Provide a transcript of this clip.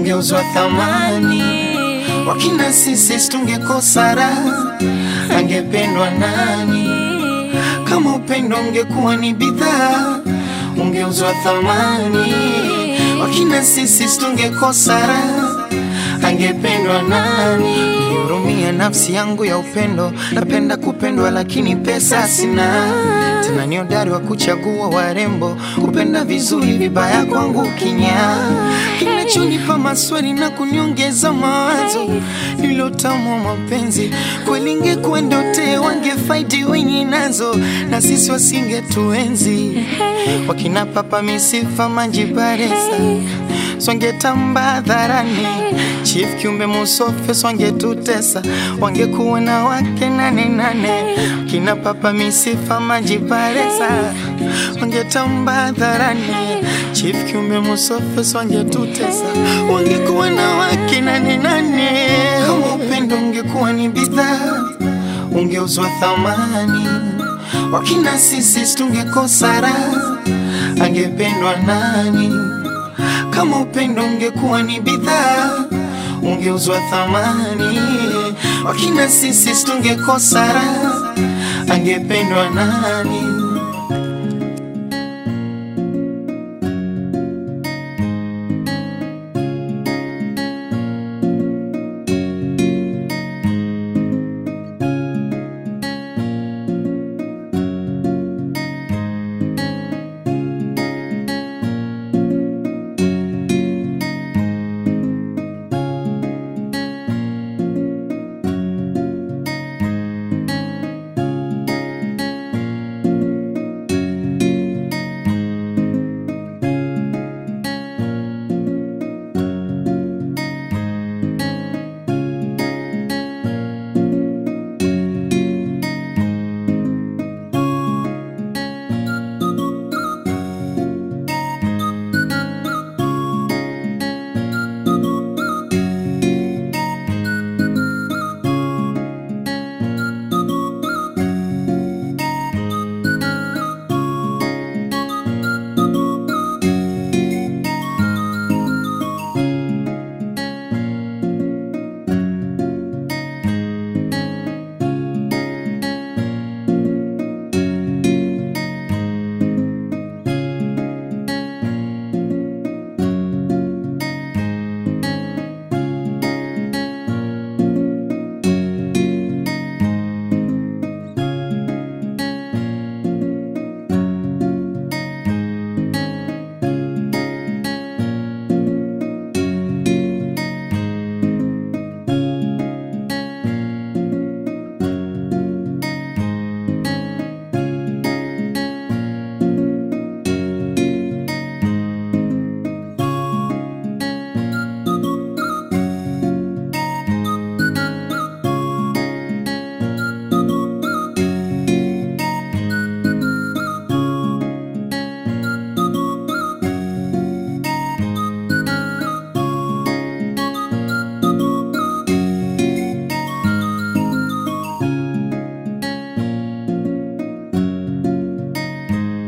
ungeuzwa thamani. Wakina sisi tungekosa raha, angependwa nani? Kama upendo ungekuwa ni bidhaa, ungeuzwa thamani. Wakina sisi tungekosa raha, angependwa nani? Nihurumia nafsi yangu ya upendo, napenda kupendwa lakini pesa sina. Tena ni hodari wa kuchagua warembo, kupenda vizuri, vibaya kwangu kinya. Kinachonipa maswali na kuniongeza mawazo, nilotamu wa mapenzi kweli, ingekuwa ndote wangefaidi wenye nazo, na sisi wasingetuenzi. Wakina papa misifa manjibaresa swangetamba hadharani, chief kiumbe musofe swangetutesa, wangekuwa na wake nane nane. Kina papa misifa majiparesa, wangetamba hadharani, chief kiumbe musofe swangetutesa, wangekuwa na wake nane nane. Kama upendo ungekuwa ni bidhaa, ungeuzwa thamani. Wakina sisi tungekosa raha, angependwa nani? Kama upendo ungekuwa ni bidhaa, ungeuzwa thamani. Wakina sisi tungekosa raha, angependwa nani?